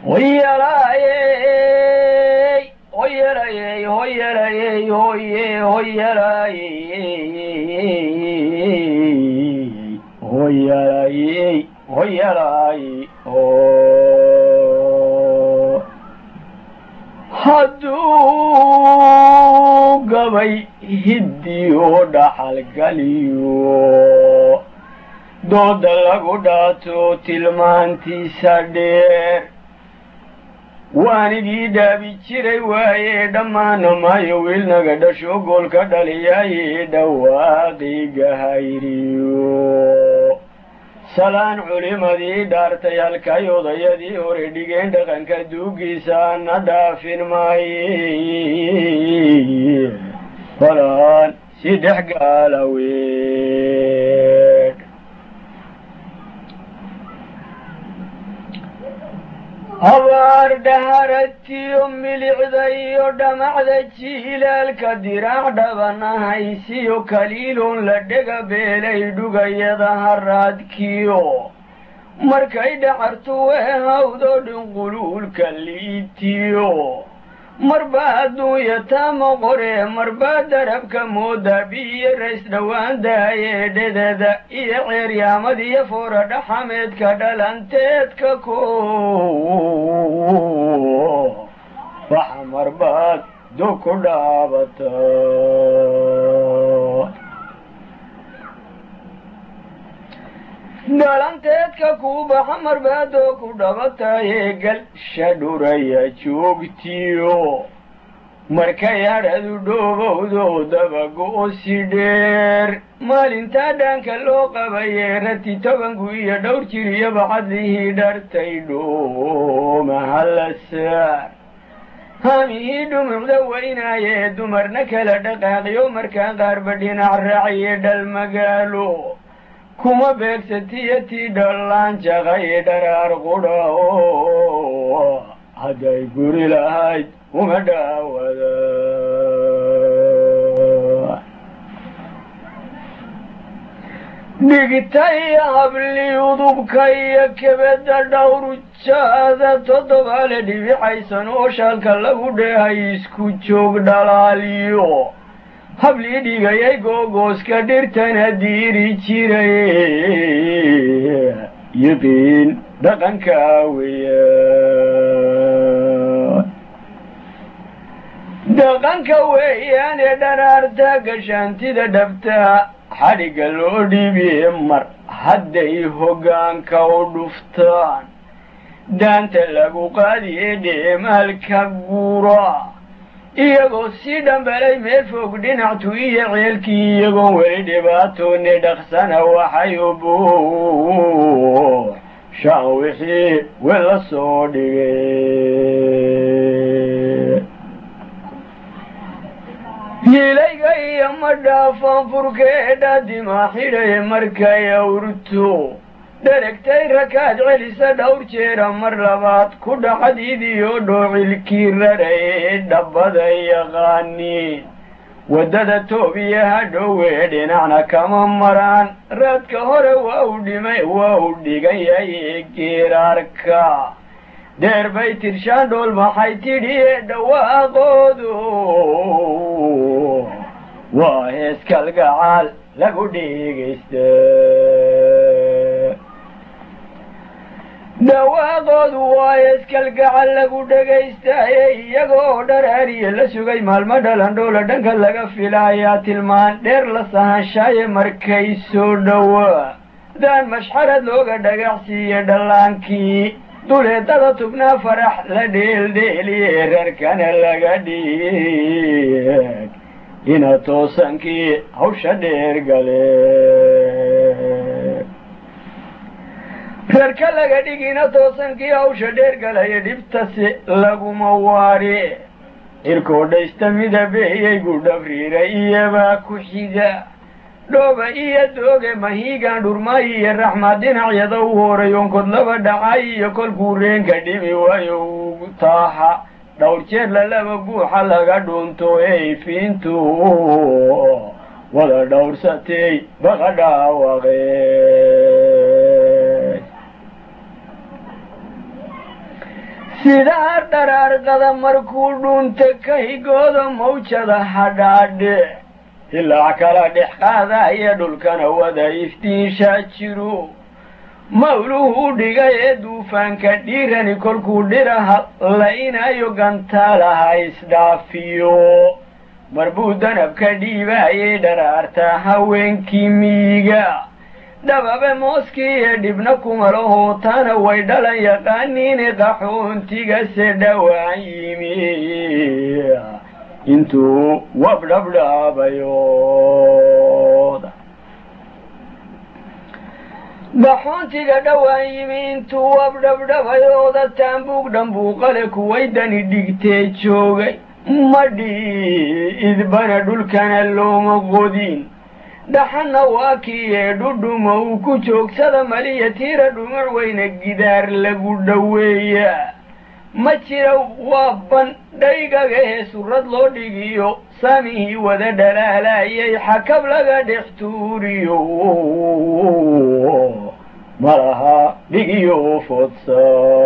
hoyalaayey hoyalayey hoyalayey hoye hoyalayey hoyalayey hoyalayey oo hadduu gabay hiddiyo dhaxalgaliyo dooda lagu dhaato tilmaantiisa dheer waanigii dhaabi jiray waaye dhammaana maayo wiilnaga dhasho goolka dhaliyaaye dhawaaqiga hayriyo salaan culimadii dhaartay halkay odayadii hore dhigeen dhaqanka duugiisa na dhaafin maaye falaan si dhex gaalaweed habaar dhaharatiyo milicda iyo dhamacda jiilaalka diraac dhabanahaysiyo kaliiloon la dhega beelay dhugayada haraadkiyo markay dhacartu weehawdo dhinquluulka liitiyo marbaa adduunya taama qoree marbaa darabka mooda biyo rays dhowaan daayee dhededa iyo ceeryaamad iyo foora dhaxameedka dhalanteedka ko waxa marbaad do ku dhaabata dhalanteedka kuu baxa marbaadoo ku dhabatayee galsha dhuraya joogtiyo markay adhadu dhoobowdo dabago-si dheer maalintaa dhaanka loo qabayee rati tobanku iyo dhowr jir iyo bacadlihii dhartay dhoomaha la saar haamihii dhumucda weynaayee dumarna kala dhaqaaqiyo markaa qaarba dhinac raaciye dhal magaalo kuma beegsatiyo tii dhallaan jaqaye dharaar qudha oo hadday guri lahayd uma dhaawada dhigtay habli udubka iyo kebedda dhawrujaada toddobaale dhibicaysan oo shaalka lagu dheehay isku joog dhalaaliyo hablii dhigayay googooska dhirtana diiri jiray yiqiin dhaqanka weya dhaqanka weeyaane dharaarta gashaantida dhabtaa xadhigga loo dhiibiye mar hadday hoggaanka u dhuftaan daanta lagu qaadiye dheemaalka gura iyagoo sii dhambalay meel fog dhinactu iyo ceelkii iyagoon weli dhibaatoone dhaqsana waxay u buuxshaan wixii wela soo dhigay hiilayga iyo ma dhaafan furkeedha dimaa xidhaye markay awrto dheragtay rakaad celisa dhowr jeera mar labaad ku dhaxadiidiyo dhoocilkii raraye dhabbada yaqaaniin waddada toobiya hadhowee dhinacna kama maraan raadka hore waa u dhimay waa u dhigan yahay geeraarka deer bay tirshaan dhool maxay tidhiye dhawaaqoodu waa heeskalgacaal lagu dhegaysta dhawaaqoodu waa heeskalgacal lagu dhegaystaye iyagoo dharaariye la sugay maalmo dhalandhoola dhanka laga filaayaa tilmaan dheer la sahanshaaye markay soo dhowaa daan mashxarad looga dhagacsiiye dhallaankii duleedada tubnaa farax la dheeldheeliye reerkana laga dhiig ina toosankii hawsha dheer gale reerka laga dhigina toosankii hawsha dheer galaya dhibtasi laguma waari irkoodhaysta midabeeyey gudhabriira iyobaa ku xiga dhooba iyo dooge mahiigaan dhurmaayi iyo raxmaad dhinacyada u horay onkod laba dhacay iyo kolkuu reenka dhimi waayo ugu taaha dhowr jeer lalaba guuxa laga dhunto ey fiintu wada dhowrsatay baqa dhaawaqe sidaa dharaarqada markuu dhuunta ka higooda mawjada hadhaadhe ilaac kala dhex qaadaya dhulkana wada iftiinshaa jiru mawluhu dhigay ee duufaanka dhiirani kolkuu dhiraha laynayo gantaalaha isdhaafiyo marbuu danabka dhiibaayay dharaartaa haweenkii miyiga dhababe mooskii ee dhibna kumalahoo taana way dhalan yaqaaniine qaxoontigase dhowaan yimi intuu wabdhabdhaabayooda qaxoontiga dhowaan yimi intuu wabdhabdhabayooda taambuug dhambuuqale kuway dani dhigtee joogay madhi idbana dhulkana looma qodin dhaxanna waa kii ee dhudhuma uu ku joogsada maliya tiira dhumuc weyna gidaar lagu dhoweeya ma jira waa bandhaygagahee surrad loo dhigiyo saamihii wada dhalaalayay xakab laga dhex tuuriyo malaha dhigiyo fodsa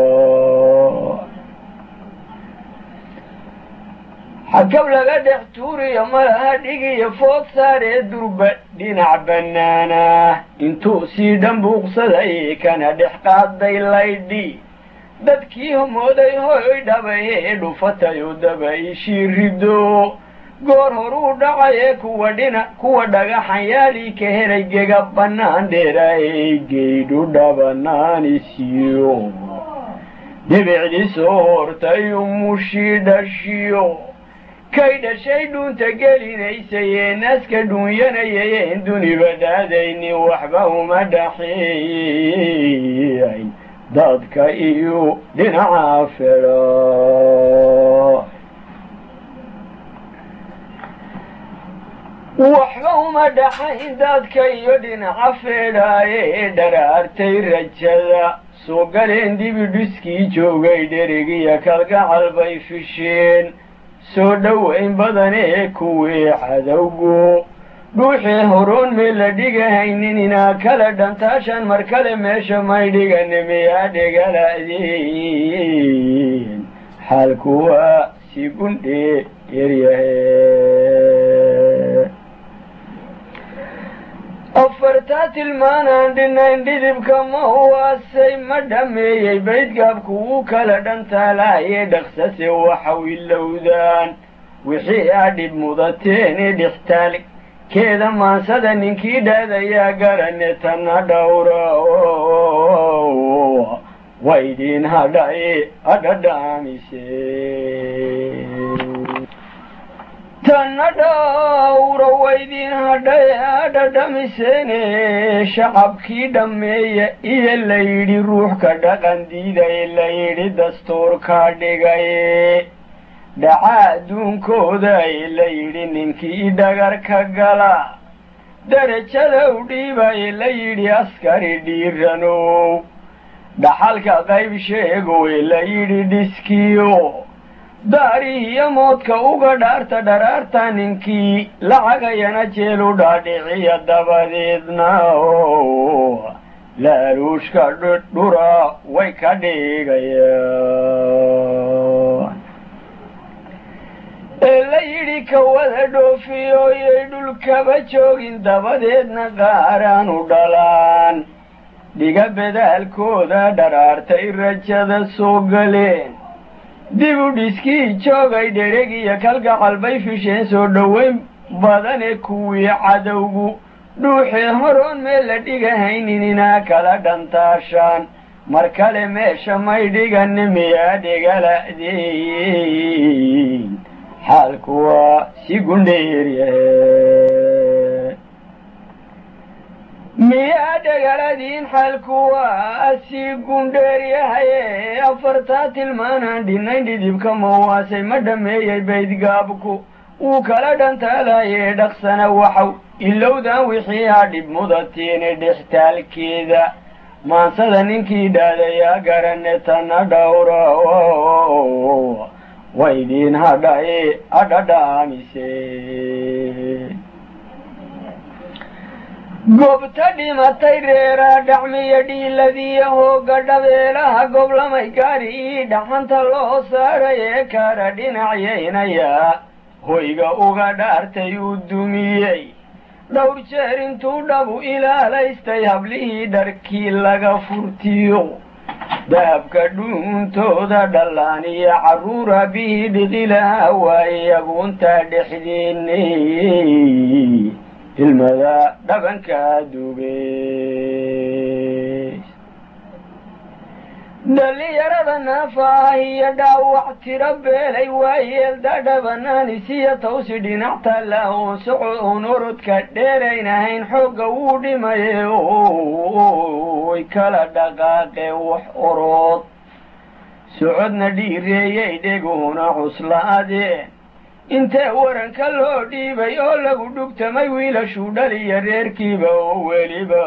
xakab laga dhex tuuriyo malaha dhigiyo food saaree durba dhinac bannaana intuu sii dhambuuqsaday kana dhex qaaday laydhi dadkii homooday hoy dhabayee dhufatayoo daba ishii rido goor horuu dhacayee kuwa dhina kuwa dhagaxanyaalii ka helay gega bannaan dheeraayey geydhu dhabanaanisiyo dhibicdii soo hortay umushii dhashiyo kay dhashay dhuunta gelinaysayee naaska dhuunyanayayeen duniba dhaadaynin waxba uma dhaxeeyay dadka iyo dhinaca fedha waxba uma dhaxayn dadka iyo dhinaca feedhaaye ee dharaartay rajada soo galeen dibidhiskii joogay dherigiyo kalgacal bay fisheen soo dhowayn badan ee kuwii cadowgu dhuuxii horoon mee la dhigahaynin inaa kala dhantaashan mar kale meesha may dhigane miyaa dhegala'deen xaalku waa si gundhee yaryahe afartaa tilmaanaan dhinayn dhidibka ma huwaasay ma dhammeeyey baydgaabku wuu kala dhantaalaaye dhaqsase waxaw ilowdaan wixii aa dhib mudateene dhixtaalkeeda maansada ninkii dhaadayaa garane tana dhowra waydin hadhae adhadhaamise tana dhowra waydin hadhae adhadhamiseene shacabkii dhammeeya iyo la yidhi ruuxka dhaqan diidaye la yidhi dastuurka dhigaye dhaca adduunkooda ee la yidhi ninkii dhagarka gala derajada u dhiibaye la yidhi askari dhiiranow dhaxalka qayb sheegow ee la yidhi dhiskiyo daarihiyo moodka uga dhaarta dharaarta ninkii lacagayana jeelu dhaadhiciya dabadeedna laaluushka dhura way ka dhigayaan ee la yidhi ka wada dhoofiyoyay dhulkaba joogin dabadeedna qaaraan u dhalaan dhiga bedaalkooda dharaartay rajada soo galeen dib u dhiskii joogay dhereg iyo kalgacal bay fisheen soo dhoweyn badane kuwii cadowgu dhuuxee horoon meel la dhigahaynin inaa kala dhantaashaan mar kale meesha may dhigane miyaa dhegala'deyn xaalku waa si gundheeryahe miyaa dhegaladiin xaalku waa si gundheeryahaye afartaa tilmaanaan dhinayn dhidibka mawaasay ma dhammeeyey baydgaabku wuu kala dhantaalayee dhaqsana waxaw ilowdan wixii aa dhib mudatiine dhextaalkeeda maansada ninkii dhaadayaa garane tana dhowra waydin hadhae adhadhaamise goobta dhimatay reeraa dhacmiya dhiiladiiya hooga dhabeelaha goblamay gaari ii dhaxanta loo saaray ee kara dhinacyaynayaa hoyga uga dhaartay uu dumiyey dhowr jeer intuu dhabu ilaalaystay hablihii dharkii laga furtiyo dahabka dhuuntooda dhallaan iyo carruura bihii dhiqilaha waaye aguuntaa dhexdeennay ilmada dhabankaa dugeys dhallinyarada naafa ah iyo dhaawac tiro beelay waayeelda dhabanaanis tawsi dhinac taalla oon soco oon orodka dheeraynahayn xoogga wuu dhimaye oy kala dhaqaaqeen wax orood socodna dhiireeyay dheguhuna cuslaadeen intee waranka loo dhiibay oo lagu dhugtamay wiilashuu dhaliya reerkiiba oo weliba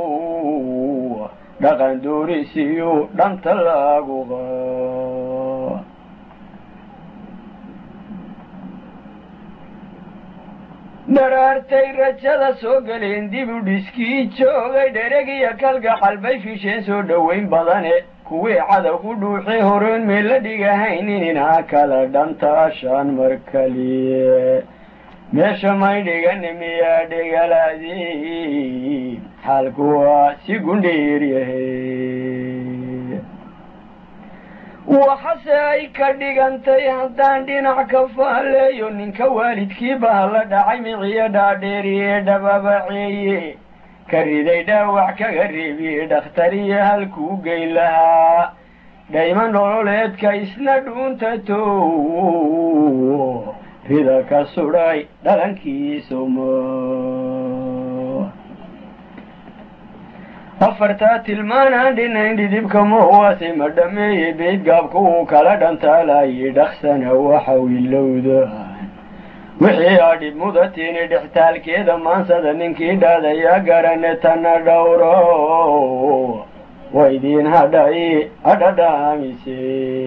dhaqan doorisiyu dhanta lagu qa dharaartay rajada soo galeen dib u dhiskii joogay dheregiyo kalgaxal bay fisheen soo dhoweyn badane kuwii cadow ku dhuuxay horeen meella dhigahayn ininaa kala dhantaashaan mar kaliye meesha may dhigani miyaa dhigalaadii xaalku waa si gundheeryahay waxase ay ka dhigantay haddaan dhinac ka faaleeyo ninka waalidkii baa la dhacay miciyo dhaadheeriye dhababaceeye ka riday dhaawac kaga reebiye dhakhtariyo halkuu geyn lahaa dhayma nololeedka isna dhuunta tow rida ka sudhay dhalankiisuma afartaa tilmaanaan dhinayn dhidibka mahuwaase ma dhameeyey beydgaabku uu kala dhantaalayay dhaksana waxa wilowda wixii aa dhib mudatini dhextaalkeeda maansada ninkii dhaadayaa garane tana dhowro waydiin hadhay adhadhaamise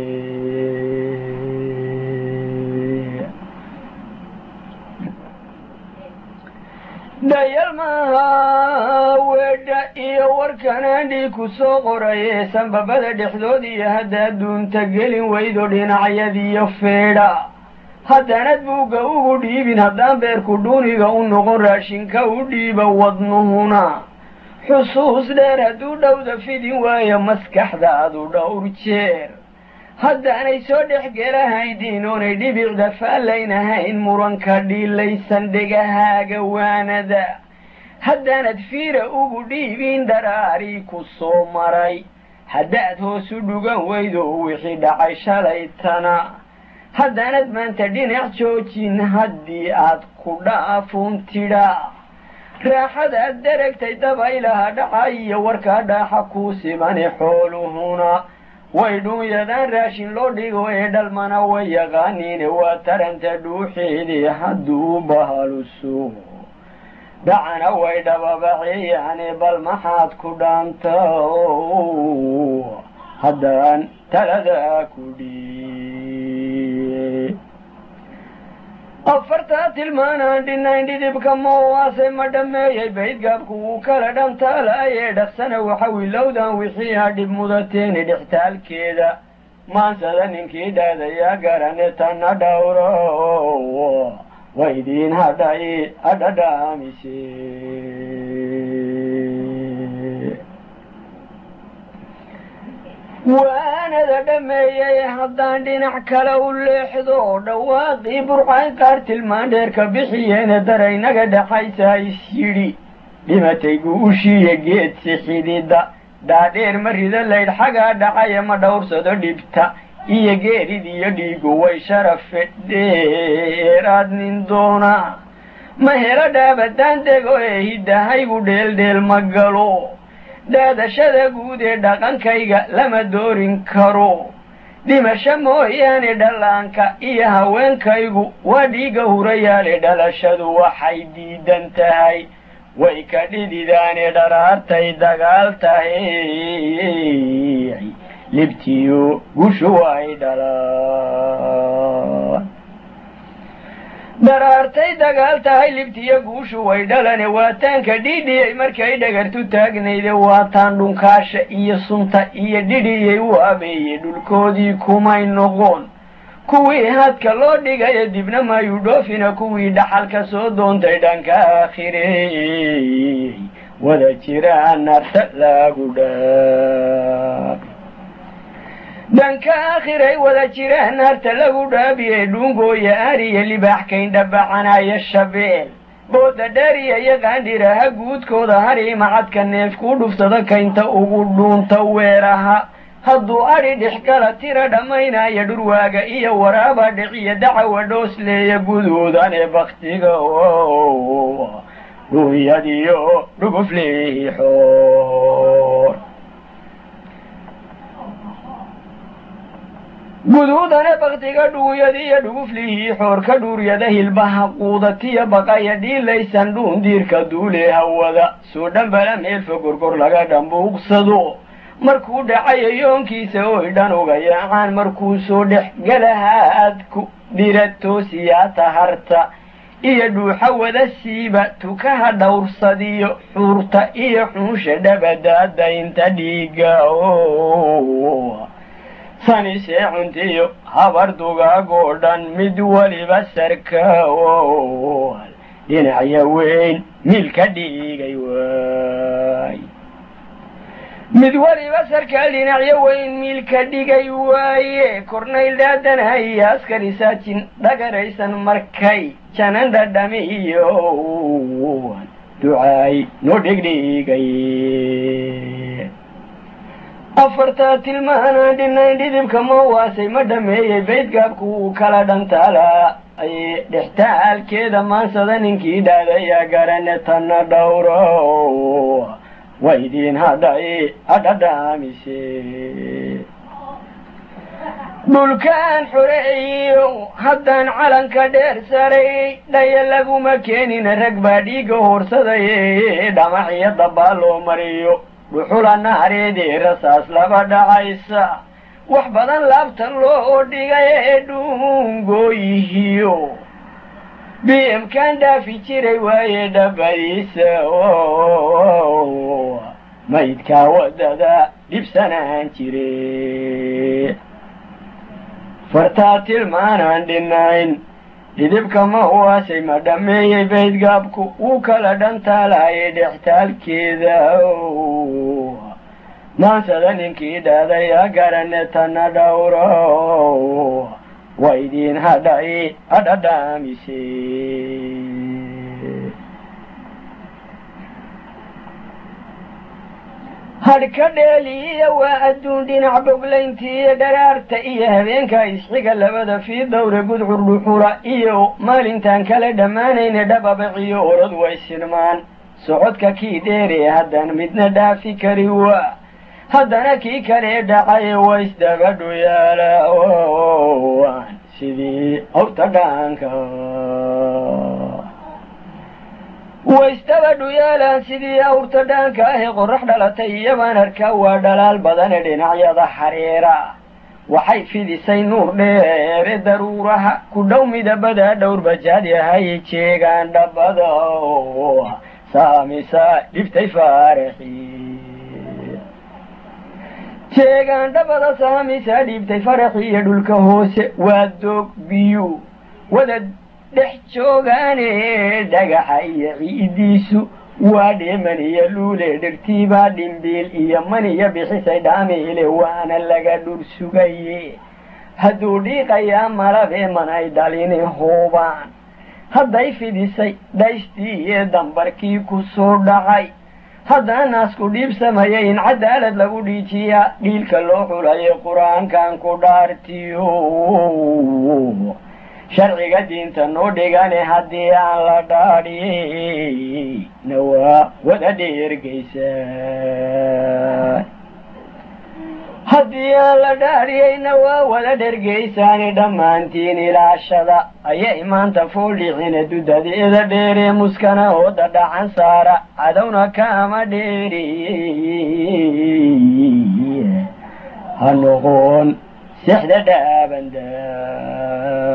dhayal maaha weedha iyo warkanaandhii ku soo qoraye sanbabada dhexdood iyo haddaad duunta gelin weydo dhinacyadiyo feedha haddanad buugga ugu dhiibin haddaan beerku dhuuniga u noqon raashinka u dhiiba wadnuhuna xusuus dheer hadduu dhowda fidin waayo maskaxdaadu dhowr jeer haddaanay soo dhex gelahaydin oonay dhibicda faallaynahayn muranka dhiilaysan dhegahaaga waanada haddaanad fiira ugu dhiibin daraarii ku soo maray haddaad hoosu dhugan weydo wixii dhacay shalaytana haddaanad maanta dhinac joojin haddii aad ku dhaafuun tidha raaxadaad daragtay dabaylaha dhaca iyo warkaa dhaaxa kuu simane xooluhuna way dhuunyadaan raashin loo dhigo ee dhalmana way yaqaaniine waa taranta dhuuxeedii hadduu bahaluso dhacana way dhababaceeyaane bal maxaad ku dhaanta haddaan taladaa ku dhii afartaa tilmaanaan dhinayn dhidibka moowaase ma dhammeeyey baydgaabku wuu kala dhantaalaaye dhaqsana waxa wilowdan wixii ha dhib mudateeni dhextaalkeeda maansada ninkii dhaadayaa garane tana dhowro waydiin hadhay adhadhaamise waanada dhammeeyey haddaan dhinac kale u leexdo dhawaaqii burcay qaar tilmaan dheerka bixiyeene daraynaga dhaxaysa is yidhi dhimatay guushiiyo geedsi xidida dhaadheer ma rida laydh xagaa dhacaya ma dhowrsado dhibta iyo geerid iyo dhiigu way sharafe dheeraad nin doona ma helo dhaabadaan dego ee hiddahaygu dheeldheel ma galo dhaadashada guud ee dhaqankayga lama doorin karo dhimasho mooyaane dhallaanka iyo haweenkaygu waa dhiiga hurayaale dhalashadu waxay diidan tahay way ka dhididaane dharaartay dagaal tahay libtiyo gushu ay dhalaan daraartay dagaal tahay libtiyo guushu way dhalane waataanka dhidhiyey markay dhagartu taagnayde waataan dhunkaasha iyo sunta iyo dhidhiyey u abeeyey dhulkoodii kumay noqon kuwii hadka loo dhigayo dibna mayuu dhoofina kuwii dhaxalka soo doontay dhanka aakhirey wada jiraa narta lagu dhaab dhanka aakhiray wada jiraan naarta lagu dhaabiyey dhuungooya ariya libaax kayn dhabacanaya shabeel booda dhariya iyo qaandhiraha guudkooda hari macadka neef kuu dhufsada kaynta ugu dhuunta weeraha hadduu adhi dhexgala tira dhammaynaya dhurwaaga iyo waraaba dhiciya dacawa dhoosleeya guduudane baktiga dhuunyadiyo dhugufliixoor guduudane baktiga dhuunyadiyo dhuguflihii xoorka dhuuryada hilbaha quudatiya baqaya dhiilaysan dhuundiirka duule hawada soo dhambala meelfa gorgor laga dhambuuqsado markuu dhacayo yoonkiisa oy dhan uga yaacaan markuu soo dhex galahaadku dhira toosiyaa taharta iyo dhuuxa wada siiba tukaha dhowrsadiyo xuurta iyo xunsha dhabadaadaynta dhiiga sani seecuntiyo habar dugaagoo dhan mid weliba sarkaal dhinacya weyn miilka dhiigay waay mid weliba sarkaal dhinacyo weyn miilka dhigay waaye kornayl dhaadanaya askari saajin dhagaraysan markay janan dhadhamiyo ducaay noo dhigdhigay afartaa tilmaanaan dhinayn dhidibka ma waasay ma dhameeyey baydgaabku wuu kala dhantaalaa aye dhextaalkeeda maansada ninkii dhaadaya garane tanna dhowro waydiin hadhay hadhadhaamise dhulkaan xoreeyo haddaan calanka dheer saray dhaya laguma keenina rag baa dhiiga hoorsadaya dhamaxiyo dabbaa loo mariyo dhuxula naareedee rasaas laba dhacaysa wax badan laabtan loo dhigay ee dhuungooyihiyo bmkan dhaafi jiray waaye dhabadiisa maydkaa waddada dhibsanaan jire fartaa tilmaanaan dhinayn dhidibka ma huwaasay ma dhammeeyey baydgaabku wuu kala dhantaalaaye dhextaalkeeda maansada ninkii dhaadaya garane tanna dhowro waydiin hadhay hadhadhaamise hadhka dheeliya waa adduun dhinac boglayntiiyo dharaarta iyo habeenka isxiga labada fii dawre gudcur dhuxula iyo maalintaan kala dhammaanayna dhababaciyo orod way sinmaan socodka kii dheeree haddaan midna dhaafi kari waa haddana kii kale dhacaye waysdabadhu yaalaan sidii awrta dhaanka waystabadhu yaalaan sidii awrta dhaanka ahe qorrax dhalatay iyabaan arkaa waa dhalaal badane dhinacyada xariira waxay fidisay nuur dheere daruuraha ku dhow midabada dhowr bajaad yahay jeegaan dhabbada saamisa dhiftay faaraxi jeegaan dhabada saamisa dhiibtay faraxi iyo dhulka hoose waa doog biyu wada dhex joogaane dhagaxa iyo ciidiisu waa dheeman iyo luule dhirtiibaa dhimbiil iyo maniyo bixisay dhaamiile waana laga dhur sugaye hadduu dhiiqayaa malabee manay dhalini huubaan hadday fidisay dhaystii iyo dambarkii ku soo dhacay haddanaasku dhiibsamaya in cadaalad lagu dhiijiyaa dhiilka loo xulayo qur-aankan ku dhaartiyo sharciga diinta noo dhigane haddii aan la dhaadhina waa wada dheergeysaa haddii aan la dhaadhiyeyna waa wada dhergeysaani dhammaantiin ilaashada ayay maanta fooldhicine dudadeeda dheeree muskana ooda dhacan saara cadowna kaama dheeri ha noqon sexda dhaabanda